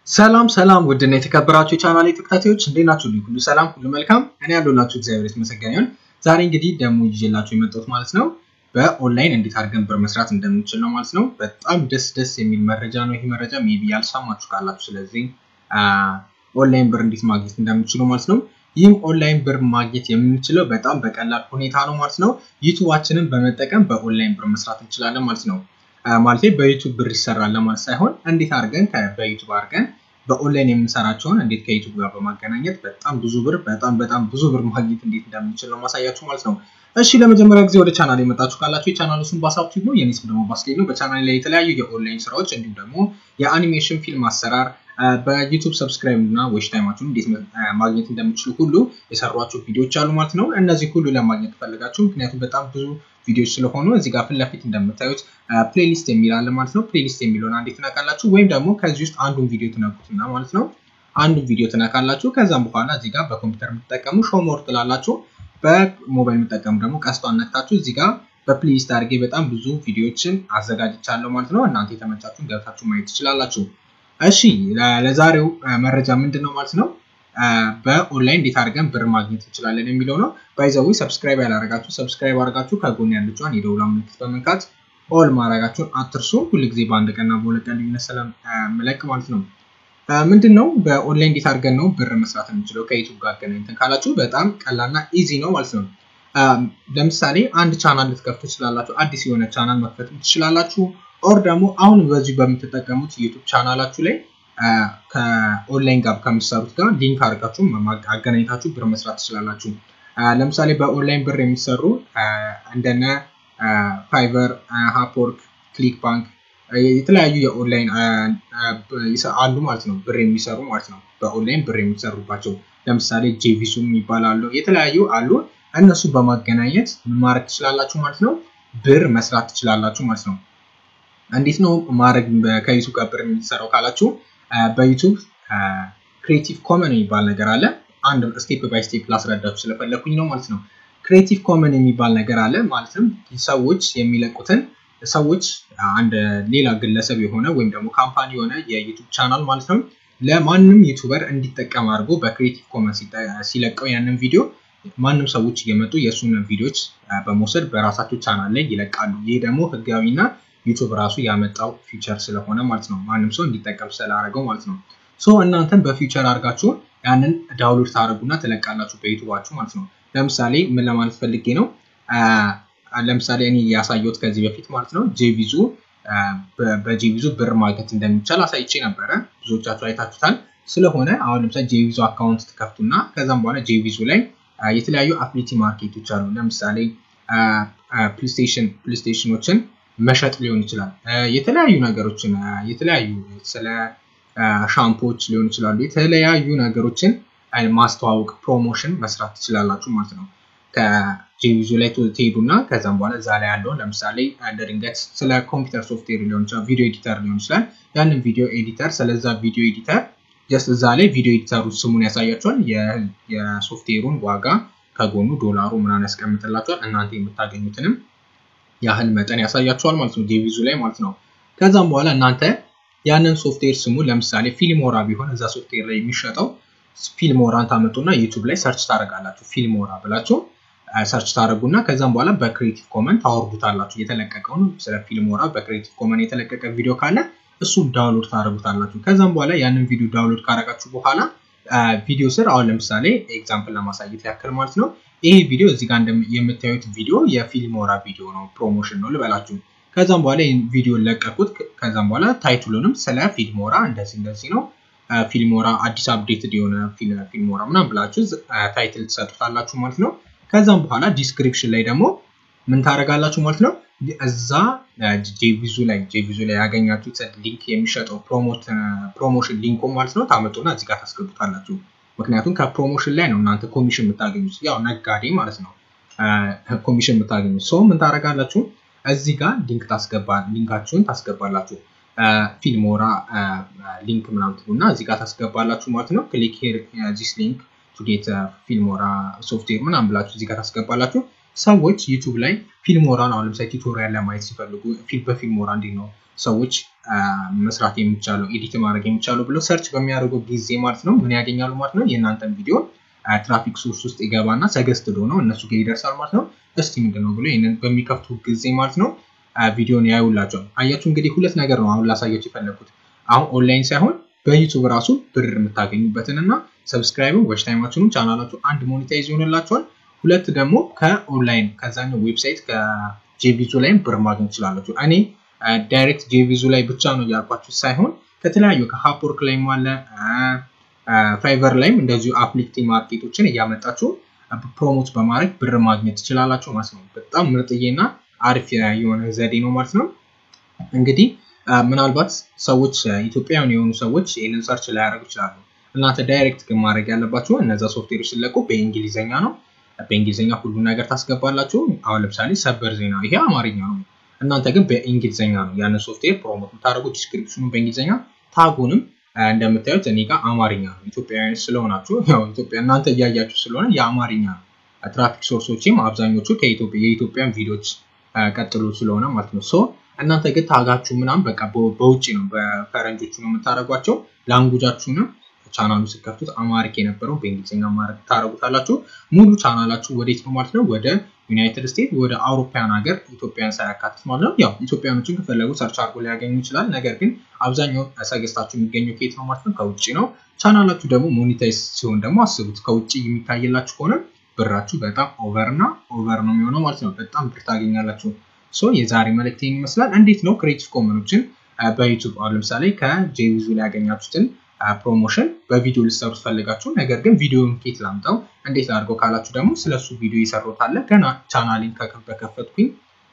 ሰላም ሰላም ውድና የተከበራችሁ የቻናሌ ተከታታዮች እንዴት ናችሁ? ሁሉ ሰላም፣ ሁሉ መልካም። እኔ ያለሁላችሁ እግዚአብሔር የተመሰገነ ይሁን። ዛሬ እንግዲህ ደግሞ ይዤላችሁ የመጣሁት ማለት ነው በኦንላይን እንዴት አድርገን ብር መስራት እንደምንችል ነው ማለት ነው። በጣም ደስ ደስ የሚል መረጃ ነው። ይህ መረጃ ሜቢ ያልሰማችሁ ካላችሁ፣ ስለዚህ ኦንላይን ብር እንዴት ማግኘት እንደምንችሉ ማለት ነው። ይህም ኦንላይን ብር ማግኘት የምንችለው በጣም በቀላል ሁኔታ ነው ማለት ነው። ዩቱባችንን በመጠቀም በኦንላይን ብር መስራት እንችላለን ማለት ነው። ማለት በዩቱብ ብር ይሰራል ለማለት ሳይሆን እንዴት አድርገን በዩቱብ አድርገን በኦንላይን የምንሰራቸውን እንዴት ከዩቱብ ጋር በማገናኘት በጣም ብዙ ብር በጣም በጣም ብዙ ብር ማግኘት እንዴት እንደምንችል ነው ማሳያችሁ ማለት ነው። እሺ ለመጀመሪያ ጊዜ ወደ ቻናል የመጣችሁ ካላችሁ የቻናሉ ስም ባሳብ ቲዩብ ነው። የኔ ስም ደግሞ ባስሌ ነው። በቻናል ላይ የተለያዩ የኦንላይን ስራዎች እንዲሁም ደግሞ የአኒሜሽን ፊልም አሰራር በዩቱብ ሰብስክራይብ እና ዌች ታይማችሁን እንዴት ማግኘት እንደምችሉ ሁሉ የሰሯቸው ቪዲዮዎች አሉ ማለት ነው። እነዚህ ሁሉ ለማግኘት ፈልጋችሁ ምክንያቱም በጣም ብዙ ቪዲዮዎች ስለሆኑ እዚህ ጋር ፊት ለፊት እንደምታዩት ፕሌሊስት የሚል አለ ማለት ነው። ፕሌሊስት የሚለውን አንዴ ትነካላችሁ፣ ወይም ደግሞ ከዚህ ውስጥ አንዱን ቪዲዮ ትነኩትና ማለት ነው አንዱን ቪዲዮ ትነካላችሁ። ከዛም በኋላ እዚህ ጋር በኮምፒውተር የምትጠቀሙ ሾሞር ትላላችሁ። በሞባይል የምትጠቀሙ ደግሞ ቀስቷን ነክታችሁ እዚህ ጋር በፕሌሊስት አድርጌ በጣም ብዙ ቪዲዮዎችን አዘጋጅቻለሁ ማለት ነው። እናንተ የተመቻችሁን ገብታችሁ ማየት ትችላላችሁ። እሺ ለዛሬው መረጃ ምንድን ነው ማለት ነው በኦንላይን እንዴት አድርገን ብር ማግኘት እንችላለን የሚለው ነው። ባይዘዊ ሰብስክራይብ ያላረጋችሁ ሰብስክራይብ አድርጋችሁ ከጎን ያለችዋን የደውላ ምልክት በመንካት ኦል ማድረጋችሁን አትርሱ። ሁልጊዜ በአንድ ቀንና በሁለት ቀን ልዩነት ስለምለቅ ማለት ነው። ምንድን ነው በኦንላይን እንዴት አድርገን ነው ብር መስራት የምንችለው ከዩቱብ ጋር አገናኝተን ካላችሁ በጣም ቀላልና ኢዚ ነው ማለት ነው። ለምሳሌ አንድ ቻናል ልትከፍቱ ትችላላችሁ። አዲስ የሆነ ቻናል መክፈት ትችላላችሁ። ኦር ደግሞ አሁን በዚሁ በምትጠቀሙት ዩቱብ ቻናላችሁ ላይ ከኦንላይን ጋር ከምትሰሩት ጋር ሊንክ አድርጋችሁ አገናኝታችሁ ብር መስራት ትችላላችሁ። ለምሳሌ በኦንላይን ብር የሚሰሩ እንደነ ፋይቨር፣ ሃፕወርክ፣ ክሊክ ባንክ የተለያዩ የኦንላይን አሉ ማለት ነው። ብር የሚሰሩ ማለት ነው። በኦንላይን ብር የሚሰሩባቸው ለምሳሌ ጄቪሱም ይባላሉ። የተለያዩ አሉ። እነሱ በማገናኘት ምን ማድረግ ትችላላችሁ ማለት ነው። ብር መስራት ትችላላችሁ ማለት ነው። እንዴት ነው ማድረግ ከዩቱብ ጋር ብር የሚሰራው ካላችሁ በዩቱብ ክሬቲቭ ኮመን የሚባል ነገር አለ። አንድ ስቴፕ ባይ ስቴፕ ላስረዳችሁ ስለፈለኩኝ ነው ማለት ነው። ክሬቲቭ ኮመን የሚባል ነገር አለ ማለትም ሰዎች የሚለቁትን ሰዎች አንድ ሌላ ግለሰብ የሆነ ወይም ደግሞ ካምፓኒ የሆነ የዩቱብ ቻናል ማለት ነው ለማንም ዩቱበር እንዲጠቀም አድርጎ በክሬቲቭ ኮመን ሲለቀው ያንን ቪዲዮ ማንም ሰዎች እየመጡ የእሱን ቪዲዮዎች በመውሰድ በራሳቸው ቻናል ላይ ይለቃሉ። ይህ ደግሞ ህጋዊና ዩቱብ ራሱ ያመጣው ፊቸር ስለሆነ ማለት ነው። ማንም ሰው እንዲጠቀም ስላደረገው ማለት ነው። ሶ እናንተም በፊቸር አድርጋችሁ ያንን ዳውንሎድ ታደርጉና ትለቃላችሁ በዩቱባችሁ ማለት ነው። ለምሳሌ ምን ለማለት ፈልጌ ነው? ለምሳሌ እኔ ያሳየሁት ከዚህ በፊት ማለት ነው ጄቪዙ በጄቪዙ ብር ማግኘት እንደሚቻል አሳይቼ ነበረ። ብዙዎቻችሁ አይታችሁታል። ስለሆነ አሁን ለምሳሌ ጄቪዙ አካውንት ትከፍቱና ከዛም በኋላ ጄቪዙ ላይ የተለያዩ አፍሊቲ ማርኬቶች አሉ። ለምሳሌ ፕሌስቴሽን ፕሌስቴሽኖችን መሸጥ ሊሆን ይችላል። የተለያዩ ነገሮችን የተለያዩ ስለ ሻምፖዎች ሊሆን ይችላሉ። የተለያዩ ነገሮችን ማስተዋወቅ ፕሮሞሽን መስራት ትችላላችሁ ማለት ነው። ከጄቪዙ ላይ ትሄዱና ከዛም በኋላ እዛ ላይ ያለውን ለምሳሌ እንደ ድንገት ስለ ኮምፒውተር ሶፍትዌር ሊሆን ይችላል፣ ቪዲዮ ኤዲተር ሊሆን ይችላል። ያንን ቪዲዮ ኤዲተር ስለዛ ቪዲዮ ኤዲተር ጀስት እዛ ላይ ቪዲዮ ኤዲተሩ ስሙን ያሳያቸዋል። የሶፍትዌሩን ዋጋ ከጎኑ ዶላሩ ምናምን ያስቀምጥላቸዋል። እናንተ የምታገኙትንም ያህል መጠን ያሳያቸዋል ማለት ነው ጄቪዙ ላይ ማለት ነው። ከዛም በኋላ እናንተ ያንን ሶፍትዌር ስሙ ለምሳሌ ፊልሞራ ቢሆን እዛ ሶፍትዌር ላይ የሚሸጠው ፊልሞራን ታመጡና ዩቱብ ላይ ሰርች ታደርጋላችሁ። ፊልሞራ ብላችሁ ሰርች ታደርጉና ከዛም በኋላ በክሬቲቭ ኮመን ታወርዱታላችሁ። የተለቀቀውን ስለ ፊልሞራ በክሬቲቭ ኮመን የተለቀቀ ቪዲዮ ካለ እሱን ዳውንሎድ ታደርጉታላችሁ። ከዛም በኋላ ያንን ቪዲዮ ዳውንሎድ ካደረጋችሁ በኋላ ቪዲዮ ስር አሁን ለምሳሌ ኤግዛምፕል ለማሳየት ያክል ማለት ነው ይሄ ቪዲዮ እዚህ ጋር የምታዩት ቪዲዮ የፊልሞራ ቪዲዮ ነው፣ ፕሮሞሽን ነው ልበላችሁ። ከዛም በኋላ ይህን ቪዲዮ ለቀቁት። ከዛም በኋላ ታይትሉንም ስለ ፊልሞራ እንደዚህ እንደዚህ ነው ፊልሞራ አዲስ አፕዴትድ የሆነ ፊልሞራ ምናምን ብላችሁ ታይትል ትሰጡታላችሁ ማለት ነው። ከዛም በኋላ ዲስክሪፕሽን ላይ ደግሞ ምን ታደርጋላችሁ ማለት ነው እዛ ጄቪዙ ላይ ጄቪዙ ላይ ያገኛችሁት ሊንክ የሚሸጠው ፕሮሞሽን ሊንኩ ማለት ነው ታመጡና እዚህ ጋር ታስገቡታላችሁ። ምክንያቱም ከፕሮሞሽን ላይ ነው እናንተ ኮሚሽን የምታገኙት፣ ያው ነጋዴ ማለት ነው ኮሚሽን የምታገኙት። ሰው ምን ታደርጋላችሁ እዚህ ጋር ሊንክ ታስገባ ሊንካችሁን ታስገባላችሁ። ፊልሞራ ሊንክ ምናምን ትሉና እዚህ ጋር ታስገባላችሁ ማለት ነው። ክሊክ ሄር ዚስ ሊንክ ቱ ጌት ፊልሞራ ሶፍትዌር ምናምን ብላችሁ እዚህ ጋር ታስገባላችሁ። ሰዎች ዩቱብ ላይ ፊልሞራን አሁን ለምሳሌ ቱቶሪያል ለማየት ሲፈልጉ በፊልሞራ እንዴት ነው ሰዎች መስራት የሚቻለው ኤዲት ማድረግ የሚቻለው ብለው ሰርች በሚያደርጉ ጊዜ ማለት ነው ምን ያገኛሉ ማለት ነው የእናንተን ቪዲዮ ትራፊክ ሶርስ ውስጥ ይገባና ሰገስት ነው እነሱ ጋር ይደርሳል ማለት ነው። እስቲ ምንድን ነው ብሎ ይህንን በሚከፍቱ ጊዜ ማለት ነው ቪዲዮን ያዩላቸዋል። አያችሁ እንግዲህ ሁለት ነገር ነው አሁን ላሳያችሁ የፈለግኩት አሁን ኦንላይን ሳይሆን በዩቱብ ራሱ ብር የምታገኙበትን እና ሰብስክራይብን ወች ታይማችሁንም ቻናላችሁ አንድ ሞኔታይዝ ይሆንላቸዋል። ሁለት ደግሞ ከኦንላይን ከዛኛው ዌብሳይት ከጄቪዙ ላይም ብር ማግኘት ትችላላችሁ። እኔ ዳይሬክት ጄቪዙ ላይ ብቻ ነው እያልኳችሁ ሳይሆን ከተለያዩ ከሀፕወርክ ላይም አለ ፋይቨር ላይም እንደዚሁ አፕሊክቲ ማርኬቶችን እያመጣችሁ ፕሮሞት በማድረግ ብር ማግኘት ትችላላችሁ ማለት ነው። በጣም ምርጥዬና አሪፍ የሆነ ዘዴ ነው ማለት ነው። እንግዲህ ምናልባት ሰዎች ኢትዮጵያውያን የሆኑ ሰዎች ይህንን ሰርች ላያደርጉ ይችላሉ። እናንተ ዳይሬክት ግን ማድረግ ያለባችሁ እነዛ ሶፍትዌሮች ሲለቁ በእንግሊዝኛ ነው። በእንግሊዝኛ ሁሉ ነገር ታስገባላችሁ። አሁን ለምሳሌ ሰበር ዜና ይሄ አማርኛ ነው። እናንተ ግን በእንግሊዝኛ ነው ያንን ሶፍትዌር ፕሮሞት የምታደርጉ። ዲስክሪፕሽኑ በእንግሊዝኛ ታጉንም እንደምታዩት እኔ ጋር አማርኛ ነው። ኢትዮጵያውያን ስለሆናችሁ ያው ኢትዮጵያ እናንተ እያያችሁ ስለሆነ የአማርኛ ነው። ትራፊክ ሶርሶችም አብዛኞቹ የኢትዮጵያን ቪዲዮዎች ቀጥሎ ስለሆነ ማለት ነው። ሶ እናንተ ግን ታጋችሁ ምናምን በቃ በውጭ ነው በፈረንጆቹ ነው የምታደርጓቸው። ላንጉጃችሁንም ቻናሉ ስከፍቱት አማሪክ የነበረው በእንግሊዝኛ ማድረግ ታደረጉታላችሁ። ሙሉ ቻናላችሁ ወዴት ነው ማለት ነው? ወደ ዩናይትድ ስቴትስ ወደ አውሮፓያን ሀገር ኢትዮጵያን ሳያካትት ማለት ነው። ያው ኢትዮጵያኖችን ከፈለጉ ሰርች አድርጎ ሊያገኙ ይችላል። ነገር ግን አብዛኛው ሰገስታችሁ የሚገኘው ከየት ነው ማለት ነው? ከውጭ ነው። ቻናላችሁ ደግሞ ሞኒታይዝ ሲሆን ደግሞ አስቡት፣ ከውጭ የሚታይላችሁ ከሆነ ብራችሁ በጣም ኦቨር እና ኦቨር ነው የሚሆነው ማለት ነው። በጣም ብር ታገኛላችሁ። ሶ የዛሬ መልእክት ይመስላል። እንዴት ነው ክሬቲቭ ኮመኖችን በዩቱብ አሁን ለምሳሌ ከጄቪዙ ላይ ያገኛችሁትን ፕሮሞሽን በቪዲዮ ልሰሩ ፈልጋችሁ፣ ነገር ግን ቪዲዮን ኬት ላምጣው እንዴት አድርገው ካላችሁ ደግሞ ስለሱ ቪዲዮ የሰሩት አለ። ገና ቻናሌን በከፈትኩኝ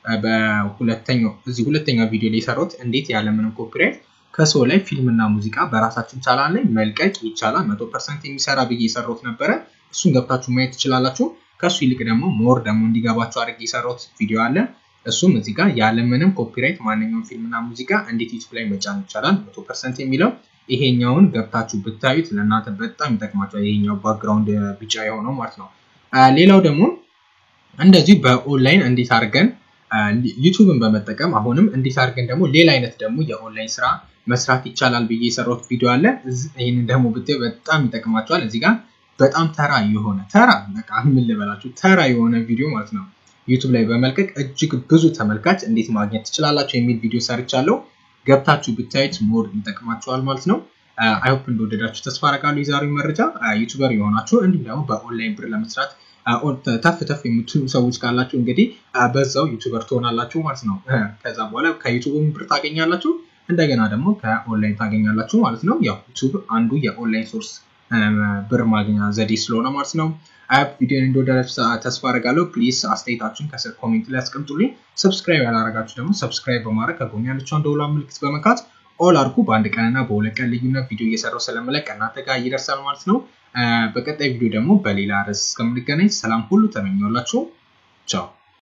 በሁለተኛው እዚህ ሁለተኛ ቪዲዮ ላይ የሰሩት እንዴት ያለምንም ኮፒራይት ከሰው ላይ ፊልምና ሙዚቃ በራሳችን ቻናል ላይ መልቀቅ ይቻላል መቶ ፐርሰንት የሚሰራ ብዬ የሰሩት ነበረ። እሱን ገብታችሁ ማየት ትችላላችሁ። ከሱ ይልቅ ደግሞ ሞር ደግሞ እንዲገባችሁ አድርጌ የሰራሁት ቪዲዮ አለ። እሱም እዚህ ጋር ያለምንም ኮፒራይት ማንኛውም ፊልምና ሙዚቃ እንዴት ዩቱብ ላይ መጫን ይቻላል መቶ ፐርሰንት የሚለው ይሄኛውን ገብታችሁ ብታዩት ለእናንተ በጣም ይጠቅማቸዋል። ይሄኛው ባክግራውንድ ቢጫ የሆነው ማለት ነው። ሌላው ደግሞ እንደዚሁ በኦንላይን እንዴት አድርገን ዩቱብን በመጠቀም አሁንም እንዴት አድርገን ደግሞ ሌላ አይነት ደግሞ የኦንላይን ስራ መስራት ይቻላል ብዬ የሰራሁት ቪዲዮ አለ። ይህንን ደግሞ ብታዩ በጣም ይጠቅማቸዋል። እዚህ ጋር በጣም ተራ የሆነ ተራ በቃ ምን ልበላችሁ ተራ የሆነ ቪዲዮ ማለት ነው ዩቱብ ላይ በመልቀቅ እጅግ ብዙ ተመልካች እንዴት ማግኘት ትችላላችሁ የሚል ቪዲዮ ሰርቻለሁ። ገብታችሁ ብታዩት ሞር ይጠቅማችኋል ማለት ነው። አይሆፕ እንደወደዳችሁ ተስፋ አደርጋለሁ። የዛሬው መረጃ ዩቱበር የሆናችሁ እንዲሁም ደግሞ በኦንላይን ብር ለመስራት ተፍ ተፍ የምትሉ ሰዎች ካላችሁ እንግዲህ በዛው ዩቱበር ትሆናላችሁ ማለት ነው። ከዛ በኋላ ከዩቱብም ብር ታገኛላችሁ፣ እንደገና ደግሞ ከኦንላይን ታገኛላችሁ ማለት ነው። ያው ዩቱብ አንዱ የኦንላይን ሶርስ ብር ማግኛ ዘዴ ስለሆነ ማለት ነው። አፕ ቪዲዮን እንደወደዳችሁ ተስፋ አደርጋለሁ። ፕሊዝ አስተያየታችሁን ከስር ኮሜንት ላይ አስቀምጡልኝ። ሰብስክራይብ ያላረጋችሁ ደግሞ ሰብስክራይብ በማድረግ ከጎን ያለችውን ደውላ ምልክት በመካት ኦል አድርጉ። በአንድ ቀንና በሁለት ቀን ልዩነት ቪዲዮ እየሰራው ስለምለቅ እናንተ ጋር ይደርሳል ማለት ነው። በቀጣይ ቪዲዮ ደግሞ በሌላ ርዕስ እስከምንገናኝ ሰላም ሁሉ ተመኘውላችሁ። ቻው